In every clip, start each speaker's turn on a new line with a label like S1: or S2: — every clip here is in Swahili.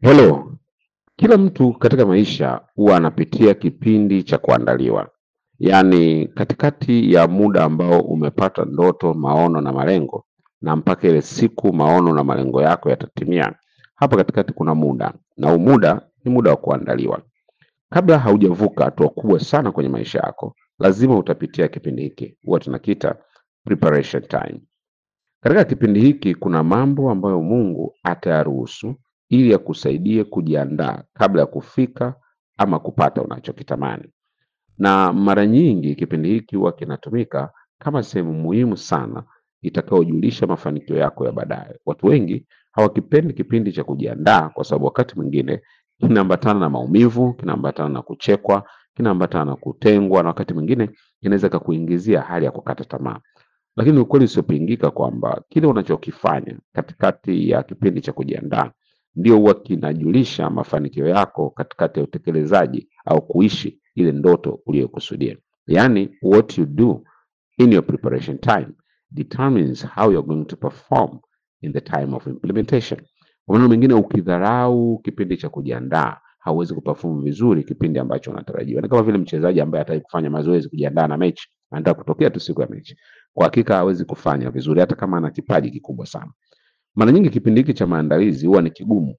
S1: Hello, kila mtu katika maisha huwa anapitia kipindi cha kuandaliwa, yaani katikati ya muda ambao umepata ndoto, maono na malengo, na mpaka ile siku maono na malengo yako yatatimia. Hapa katikati kuna muda, na huu muda ni muda wa kuandaliwa. Kabla haujavuka hatua kubwa sana kwenye maisha yako, lazima utapitia kipindi hiki, huwa tunakiita preparation time. Katika kipindi hiki kuna mambo ambayo Mungu atayaruhusu ili akusaidie kujiandaa kabla ya kufika ama kupata unachokitamani. Na mara nyingi kipindi hiki huwa kinatumika kama sehemu muhimu sana itakayojulisha mafanikio yako ya baadaye. Watu wengi hawakipendi kipindi cha kujiandaa kwa sababu wakati mwingine kinaambatana na maumivu, kinaambatana na kuchekwa, kinaambatana na kutengwa na wakati mwingine inaweza kakuingizia hali ya kukata tamaa. Lakini ukweli usiopingika kwamba kile unachokifanya katikati ya kipindi cha kujiandaa ndio huwa kinajulisha mafanikio yako katikati ya utekelezaji au kuishi ile ndoto uliyokusudia. Yaani, what you do in your preparation time determines how you're going to perform in the time of implementation. Kwa maneno mengine, ukidharau kipindi cha kujiandaa hauwezi kuperform vizuri kipindi ambacho unatarajiwa. Ni kama vile mchezaji ambaye hataki kufanya mazoezi kujiandaa na mechi, anataka kutokea tu siku ya mechi, kwa hakika hawezi kufanya vizuri hata kama ana kipaji kikubwa sana. Mara nyingi kipindi hiki cha maandalizi huwa ni kigumu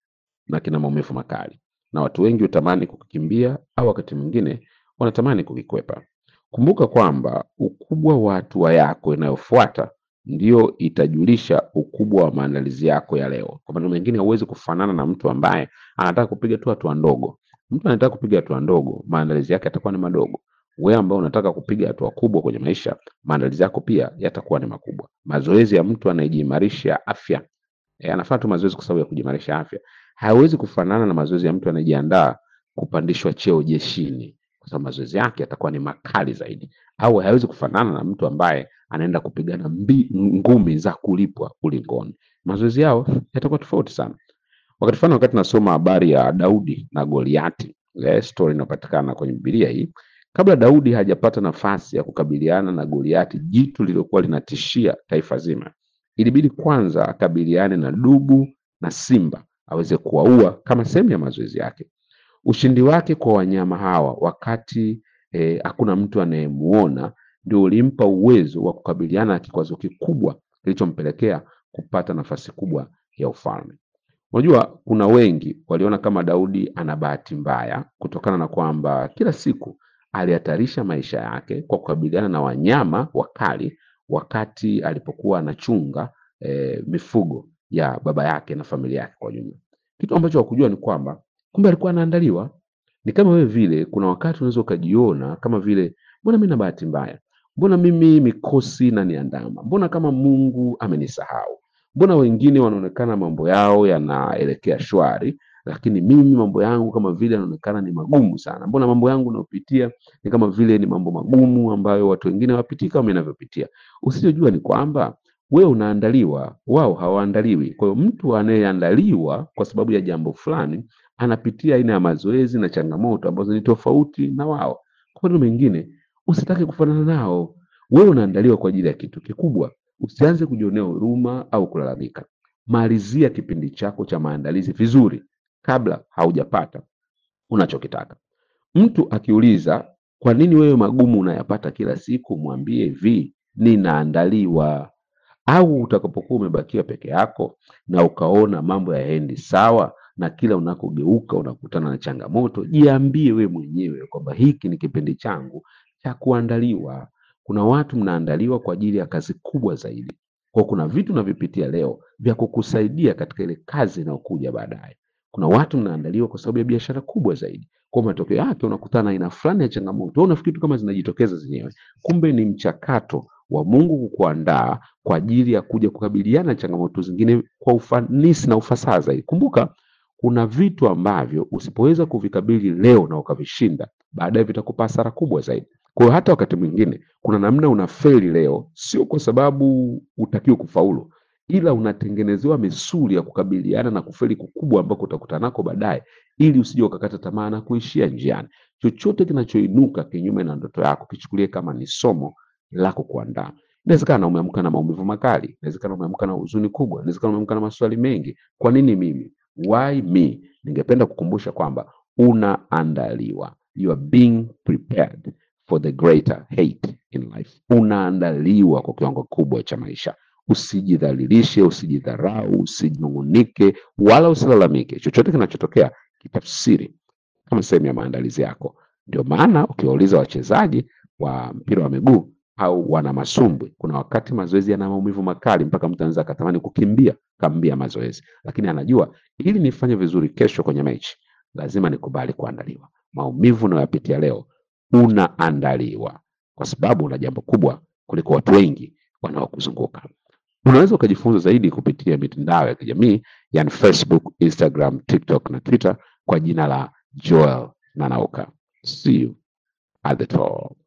S1: na kina maumivu makali, na watu wengi hutamani kukimbia au wakati mwingine wanatamani kukikwepa. Kumbuka kwamba ukubwa wa hatua yako inayofuata ndio itajulisha ukubwa wa maandalizi yako ya leo. Kwa maneno mengine, huwezi kufanana na mtu ambaye anataka kupiga tu hatua ndogo. Mtu anataka kupiga hatua ndogo, maandalizi yake yatakuwa ni madogo. Wewe ambao unataka kupiga hatua kubwa kwenye maisha, maandalizi yako pia yatakuwa ni makubwa. Mazoezi ya mtu anayejiimarisha afya e, anafanya tu mazoezi kwa sababu ya kujiimarisha afya, hawezi kufanana na mazoezi ya mtu anayejiandaa kupandishwa cheo jeshini, kwa sababu mazoezi yake yatakuwa ni makali zaidi, au hawezi kufanana na mtu ambaye anaenda kupigana mbi, ngumi za kulipwa ulingoni. Mazoezi yao yatakuwa tofauti sana. Wakati fulani, wakati nasoma habari ya Daudi na Goliati, ile story inapatikana kwenye Biblia hii, kabla Daudi hajapata nafasi ya kukabiliana na Goliati, jitu lililokuwa linatishia taifa zima, ilibidi kwanza akabiliane na dubu na simba aweze kuwaua kama sehemu ya mazoezi yake. Ushindi wake kwa wanyama hawa wakati eh, hakuna mtu anayemuona ndio ulimpa uwezo wa kukabiliana na kikwazo kikubwa kilichompelekea kupata nafasi kubwa ya ufalme. Unajua, kuna wengi waliona kama Daudi ana bahati mbaya kutokana na kwamba kila siku alihatarisha maisha yake kwa kukabiliana na wanyama wakali wakati alipokuwa anachunga eh, mifugo ya baba yake na familia yake kwa ujumla. Kitu ambacho hakujua ni kwamba kumbe alikuwa anaandaliwa. Ni kama wewe vile, kuna wakati unaweza ukajiona kama vile, mbona mimi na bahati mbaya, mbona mimi mikosi inaniandama, mbona kama Mungu amenisahau, mbona wengine wanaonekana mambo yao yanaelekea shwari, lakini mimi mambo yangu kama vile yanaonekana ni magumu sana. Mbona mambo yangu nayopitia ni kama vile ni mambo magumu ambayo watu wengine hawapitii kama ninavyopitia. Usichojua ni kwamba wewe unaandaliwa, wao hawaandaliwi. Kwa hiyo mtu anayeandaliwa kwa sababu ya jambo fulani anapitia aina ya mazoezi na changamoto ambazo ni tofauti na wao. Kwa maneno mengine, usitake kufanana nao. Wewe unaandaliwa kwa ajili ya kitu kikubwa. Usianze kujionea huruma au kulalamika. Malizia kipindi chako cha maandalizi vizuri kabla haujapata unachokitaka. Mtu akiuliza kwa nini wewe magumu unayapata kila siku, mwambie hivi, ninaandaliwa. Au utakapokuwa umebakia peke yako na ukaona mambo hayaendi sawa na kila unakogeuka unakutana na changamoto, jiambie we mwenyewe kwamba hiki ni kipindi changu cha kuandaliwa. Kuna watu mnaandaliwa kwa ajili ya kazi kubwa zaidi. Kwa kuna vitu unavipitia leo vya kukusaidia katika ile kazi inayokuja baadaye. Kuna watu mnaandaliwa kwa sababu ya biashara kubwa zaidi. Kwa matokeo yake unakutana na aina fulani ya changamoto. Wewe unafikiri tu kama zinajitokeza zenyewe, kumbe ni mchakato wa Mungu kukuandaa kwa ajili ya kuja kukabiliana na changamoto zingine kwa ufanisi na ufasaha zaidi. Kumbuka, kuna vitu ambavyo usipoweza kuvikabili leo na ukavishinda, baadaye vitakupa hasara kubwa zaidi. Kwa hiyo hata wakati mwingine kuna namna unafeli leo, sio kwa sababu utakiwa kufaulu, ila unatengenezewa misuli ya kukabiliana na kufeli kukubwa ambako utakutana nako baadaye, ili usije ukakata tamaa na kuishia njiani. Chochote kinachoinuka kinyume na ndoto yako kichukulie kama ni somo la kukuandaa. Inawezekana umeamka na maumivu makali, inawezekana umeamka na huzuni kubwa, inawezekana umeamka na maswali mengi. Kwa nini mimi? Why me? Ningependa kukumbusha kwamba unaandaliwa, you are being prepared for the greater hate in life. Unaandaliwa kwa kiwango kubwa cha maisha. Usijidhalilishe, usijidharau, usijinung'unike wala usilalamike. Chochote kinachotokea kitafsiri kama sehemu ya maandalizi yako. Ndio maana ukiwauliza wachezaji wa mpira wa miguu au wana masumbwi, kuna wakati mazoezi yana maumivu makali mpaka mtu anaweza akatamani kukimbia kambia mazoezi, lakini anajua ili nifanye vizuri kesho kwenye mechi lazima nikubali kuandaliwa. Maumivu unayoyapitia leo unaandaliwa, kwa sababu una jambo kubwa kuliko watu wengi wanaokuzunguka. Unaweza ukajifunza zaidi kupitia mitandao ya kijamii yani Facebook, Instagram, TikTok na Twitter kwa jina la Joel Nanauka. See you at the top.